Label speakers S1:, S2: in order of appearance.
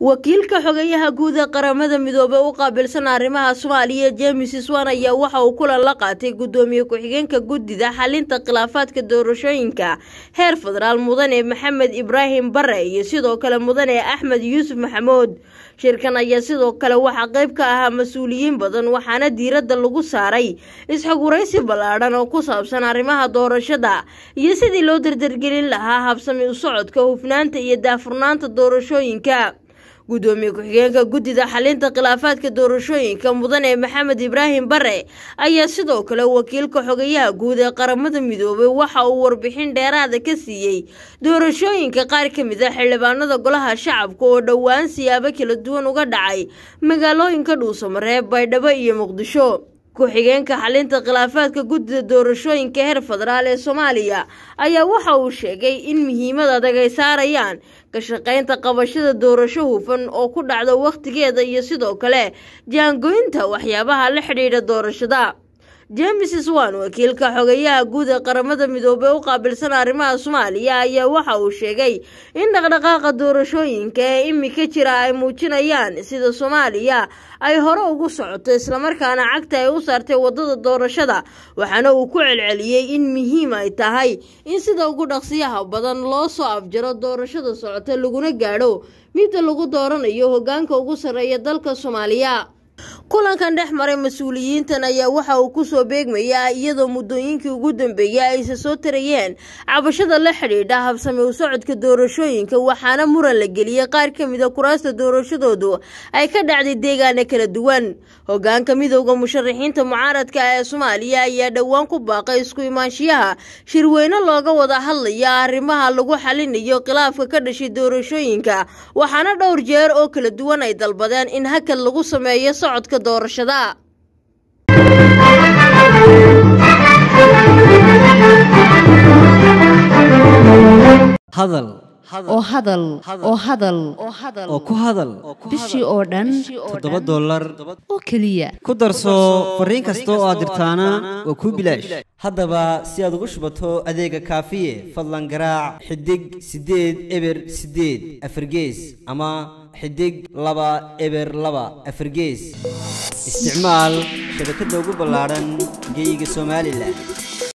S1: wakiilka xogeyaha guud ee qaramada midoobey u qaabilsan arrimaha soomaaliya james swan ayaa waxa uu kulan la qaatay gudoomiye ku-xigeenka guddida xalinta khilaafaadka doorashooyinka heer federaal mudane maxamed ibraahim bare iyo sidoo kale mudane axmed yuusuf maxamuud shirkan ayaa sidoo kale waxaa qayb ka ahaa mas-uuliyiin badan waxaana diiradda lagu saaray isxoguraysi ballaadhan oo ku saabsan arrimaha doorashada iyo sidii loo dardargelin lahaa habsami u socodka hufnaanta iyo daafurnaanta doorashooyinka gudoomiye ku-xigeenka guddida xalinta khilaafaadka doorashooyinka mudane maxamed ibraahim bare ayaa sidoo kale wakiilka xogeyaha guud ee qaramada midoobey waxa uu warbixin dheeraada ka siiyey doorashooyinka qaar ka mid a xildhibaanada golaha shacabka oo dhowaan siyaabo kala duwan uga dhacay magaalooyinka dhuusamareeb baydhabo iyo muqdisho ku-xigeenka xalinta khilaafaadka guddida doorashooyinka heer federaal ee soomaaliya ayaa waxa uu sheegay in muhiimad adag ay saarayaan ka shaqaynta qabashada doorasho hufan oo ku dhacda wakhtigeeda iyo sidoo kale jaangoynta waxyaabaha la xidhiidha doorashada james swan wakiilka xogeyaha guud ee qaramada midoobey u qaabilsan arrimaha soomaaliya ayaa waxa uu sheegay in dhaqdhaqaaqa doorashooyinka ee imika jira ay muujinayaan sida soomaaliya ay hore ugu socoto islamarkaana cagta ay u saartay wadada doorashada waxaana uu ku celceliyey in muhiim ay tahay in sida ugu dhaqsiyaha badan loo soo afjaro doorashada socota laguna gaadho midda lagu dooranayo hogaanka ugu sarreeya dalka soomaaliya kulankan dhex maray mas-uuliyiintan ayaa waxa uu kusoo beegmayaa iyadoo muddooyinkii ugu dambeeyey ayse soo tarayeen cabashada la xidhiidha habsami u socodka doorashooyinka waxaana muran la geliyey qaar ka mid a kuraasta doorashadoodu ay ka dhacday deegaana kala duwan hogaanka midowda musharaxiinta mucaaradka ee soomaaliya ayaa dhowaan ku baaqay isku imaanshiyaha shirweyne looga wada hadlaya arrimaha lagu xalinayo khilaafka ka dhashay doorashooyinka waxaana dhowr jeer oo kala duwan ay dalbadeen in hakad lagu sameeyo socodka doorashada
S2: hadal
S3: oo hadal oo hadal
S2: oo ku hadal
S3: bishii oo dhan
S2: toddoba dollar
S3: oo keliya
S2: ku darso fariin kasta oo aad dirtaana waa kuu bilaash haddaba si aad ugu shubato adeega kaafiye fadlan garaac xidig siddeed eber siddeed afargees ama xidig laba eber laba afargees isticmaal shabakadda ugu ballaadhan geyga somalilan